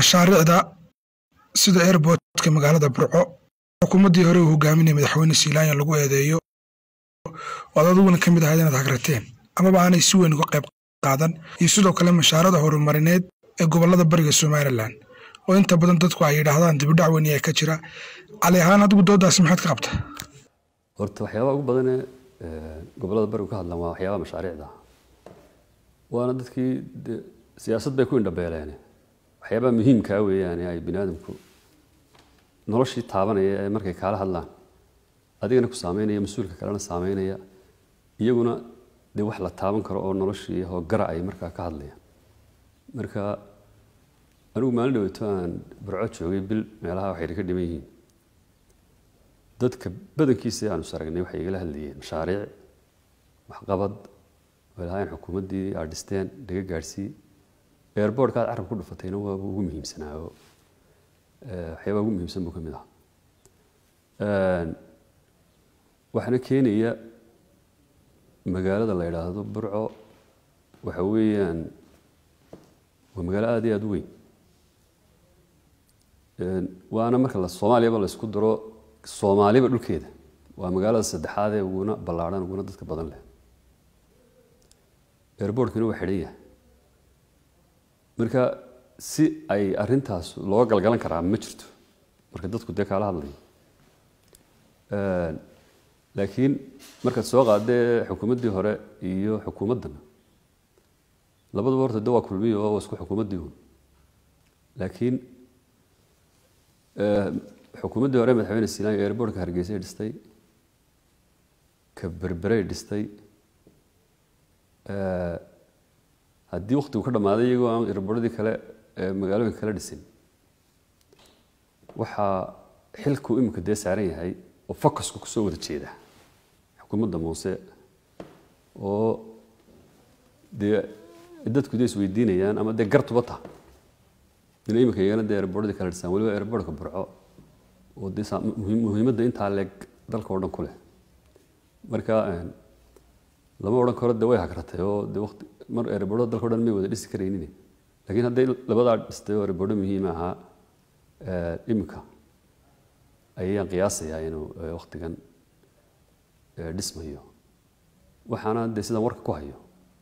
mashaariicda sida airbortka magaalada burco xukuumaddii hore uu hogaaminaya madaxweyne siilaanya lagu eedeeyo oad adiguna ka mid ahayd inaad hagrateen amaba aanay si weyn uga qayb qaadan iyo sidoo kale mashaarada horumarineed ee gobollada bariga somalilan oo inta badan dadku ay yidhaahdaan dibidhac weyn ayaa ka jira cali ahaan adigu doodaasi maxaad ka qabta horta waxyaabaha ugu badanee gobollada barigu ka hadlaan waa waxyaabaha mashaariicda waana dadkii de siyaasad bay ku indhabeeleene waxyaabaha muhiimkaa weeyaane ay bini aadamku noloshii taabanaya ee markay kaala hadlaan adigana ku saameynaya mas-uulka kalena saameynaya iyaguna dee wax la taaban karo oo noloshii hoogara ay markaa ka hadlayaan marka anigu maalin dhaweeto aan burco joogay bil meelaha waxay ka dhiman yihiin dadka badankiisa aanu is aragnay waxay igala hadlayeen mashaariic waxqabad way lahaayeen xukuumaddii aad dhisteen laga gaadhsii airbortka aad carab ku dhufatayna waa ugu muhiimsanaa oo waxyaabaa ugu muhiimsan buu ka mid ahaa waxaana keenaya magaalada la yidhaahdo burco waxa weeyaan waa magaalo aada iyo aada u weyn waana marka la soomaaliyaba la isku daro soomaaliba dhulkeeda waa magaalada saddexaad ee uguna ballaadhan uguna dadka badan leh airbortkina waa xidhan yahay marka si ay arintaas looga galgalan karaa ma jirto marka dadku dee kaala hadlayo laakiin markaad soo qaadee xukuumaddii hore iyo xukuumaddana labaduba horta de waa kulmiyo oo waa isku xukuumaddii un laakiin xukuumaddii hore madaxweyne siilaanya airbortka hargeysay dhistay ka berberey dhistay haddii waktigu ka dhammaaday iyagoo aan airbortadii kale magaalooyinka kale dhisin waxaa xilku imika dee saaran yahay oo focusku kusoo wada jeeda xukuumadda muuse oo dee dadku dee isweydiinayaan ama dee gartuba ta ina imika iyagana dee airbortadii kale dhisaan weliba airbortka burco oo dee muhiimadda intaa leeg dalka oo dhan ku leh marka lama odhan karo de way hagratay oo de wati mar erebordo dalka o dhan may wada dhisi karaynin lakiin hadday labadaa dhistay oo erebordo muhiim ahaa imika ayaan qiyaasayaa inuu waktigan dhismayo waxaana dee sidaan warka ku hayo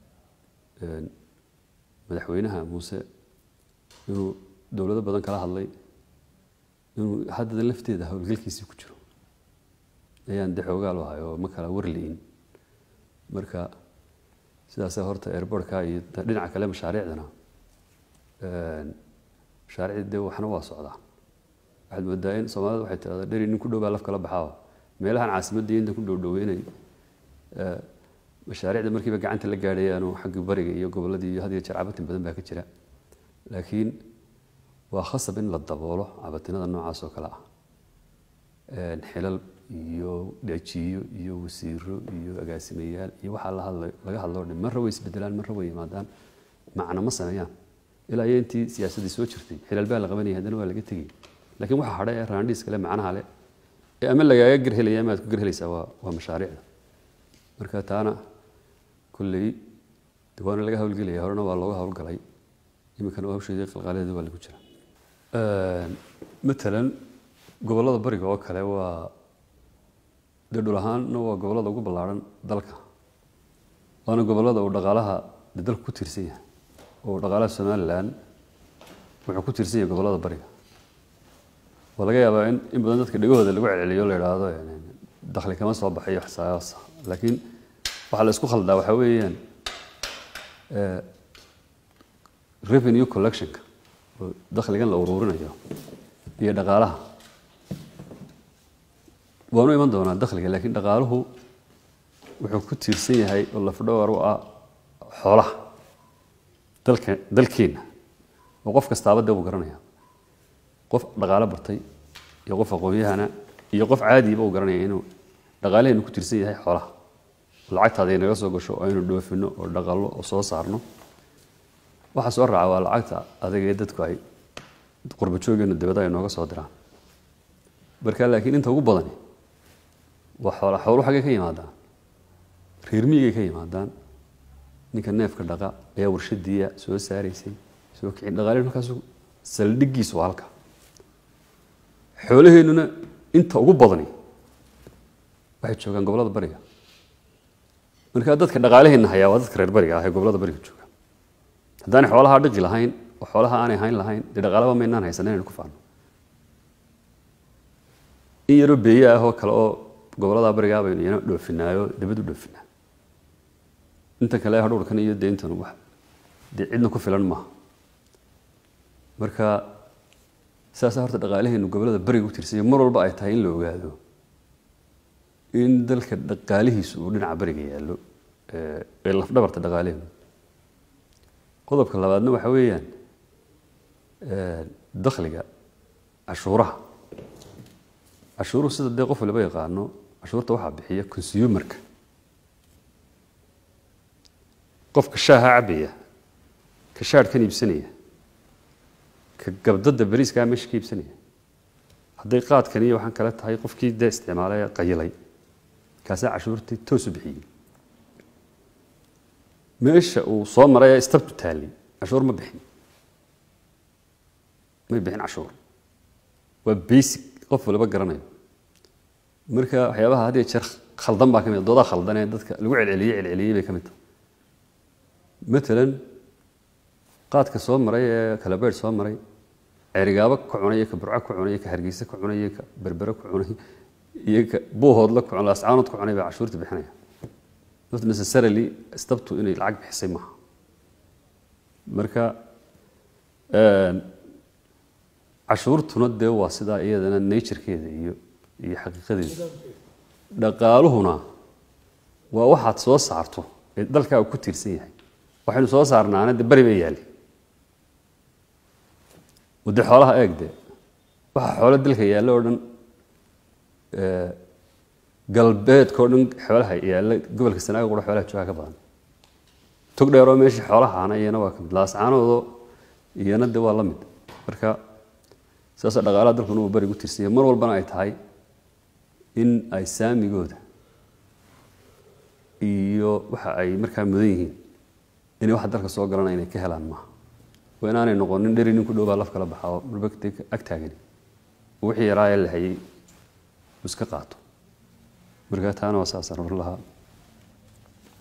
madaxweynaha muuse inuu dowlado badan kala hadlay inuu haddada lafteeda howlgalkiisii ku jiro ayaan dee xoogaal u ahay oo ma kala warli'in marka sidaasa horta airbortka iyo dhinaca kale mashaariicdana mashaariicda dee waxna waa socdaan waxaad moodaa in soomaalida waxay tirahdaa dheri nin ku dhow baa laf kala baxaa meelahan caasimadda inta ku dhowdhoweynay mashaariicda markiiba gacanta la gaadhayaanu xagga bariga iyo gobolladii iyo had iyo jeer cabatin badan baa ka jira laakiin waa khasab in la daboolo cabatinada noocaas oo kale ah xilal iyo dhajiyo iyo wasiiro iyo agaasimayaal iyo waxaa laga hadloo dhan marra way isbedelaan marra way yimaadaan macna ma sameeyaan ilaa iyo intii siyaasaddii soo jirtay xilal baa la qabanaya haddana waa laga tegay laakiin waxa hadhay ee raandhiis kale macnaha leh ee ama lagaaga gerhelaya ama aad ku gerhelaysaa waa waa mashaariicda marka taana kolley de waana laga hawlgelaya horena waa looga hawlgalay iminkana hawsheedii qalqaaladeeda waa lagu jira matalan gobollada bariga oo kale waa dee dhul ahaanna waa gobollada ugu ballaarhan dalka waana gobollada uu dhaqaalaha de dalku ku tiirsan yahay oo dhaqaalaha somalilan wuxuu ku tiirsan yahay gobollada bariga waa laga yaabaa in in badan dadka dhegahooda lagu celceliyo la idhaahdo dakhli kama soo baxayo xisaabaasa laakiin waxaa la isku khaldaa waxaa weeyaan revenue collectionka oo dakhligan la uruurinayo iyo dhaqaalaha waanu iman doonaa dakhliga laakiin dhaqaaluhu wuxuu ku tiirsan yahay oo lafdhowar u ah xoolaha dalka dalkeenna oo qof kastaaba dee uu garanaya qof dhaqaalo bartay iyo qof aqoon-yahana iyo qof caadiba uu garanaya inuu dhaqaalaheenu ku tiirsan yahay xoolaha lacagtaada inaga soo gasho oo aynu dhoofino oo dhaqallo oo soo saarno waxa soo raaca waa lacagta adagee dadku ay qurba joogeenu dibada ay nooga soo diraan marka laakiin inta ugu badani waa xoola xooluhu xaggay ka yimaadaan reer miyigay ka yimaadaan ninka neefka dhaqa ayaa warshadiiya soo saaraysay soo kicin dhaqaalihi markaasu saldhiggiisu waa halka xoolaheennuna inta ugu badani waxay joogaan gobollada bariga markaa dadka dhaqaalaheenna hayaa waa dadka reer bariga ah ee gobollada bariga jooga haddaanay xoolaha dhiqi lahayn oo xoolaha aanay hayn lahayn dee dhaqaalaba maynaan haysan inaynu ku faano in yaroo beeye ah oo kale oo gobollada barigaa baynu iyana dhoofinaayo dibad u dhoofinaa inta kale hadhuurkan iyo dee intan wax dee cidna ku filan maaha marka saasaa horta dhaqaalaheenu gobollada bariga u tirsanya mar walba ay tahay in la ogaado in dalka dhaqaalihiisu uu dhinaca bariga yaallo ee lafdhabarta dhaqaalaheenu qodobka labaadna waxa weeyaan dakhliga cashuuraha cashuuruhu sida dee qof waliba yaqaano cashuurta waxaa bixiya consumerka qofka shaaha cabaya ka shaadhkan iibsanaya ka gabdada bariiskaa meesha ka iibsanaya hadday qaadkan iyo waxaan kale tahay qofkii dee isticmaalay qayilay kaasaa cashuurtii toosu bixiyey meesha uu soo maray ee istabtu taallay cashuur ma bixin may bixin cashuur waa basic qof waliba garanayo marka waxyaabaha had iyo jeer khaldan baa ka mid doodaa khaldan ee dadka lagu celceliyey celceliyey bay ka mid tahay matalan qaadka soo maray ee kalabeer soo maray cerigaabo ka cunay iyo ka burco ka cunay iyo ka hargeysa ka cunay iyo ka berbere ka cunay iyo ka buuhoodla ka cunay ascaanood ka cunay baa cashuurta bixinaya not necessarily istabtu inay lacag bixisay maaha marka cashuurtuna dee waa sidaa iyadana naturekeeda iyo iyo xaqiiqadeeda dhaqaaluhuna waa waxaad soo saarto ee dalkaa uu ku tiirsan yahay waxaynu soo saarnaana de beri bay yaali wade xoolaha eeg de waxa xoolo dalka yaalla oo dhan galbeedka oo dhan xoolaha yaalla gobolka sanaaga qura xoolaha joogaa ka badan tog dheeroo meeshii xoolahaana iyana waa ka mid laascaanoodo iyana de waa la mid marka saasa dhaqaalaha dalkuna uu berigu tirsanya mar walbana ay tahay in ay saamigooda iyo waxa ay markaa mudan yihiin inay waxa dalka soo galana inay ka helaan maaha waa inaanay noqonin dheri nin ku dhowbaa laf kala baxaa oo marbagta ag taagani wixii yaraa ee la hayay iska qaato marka taana waa saasaan oran lahaa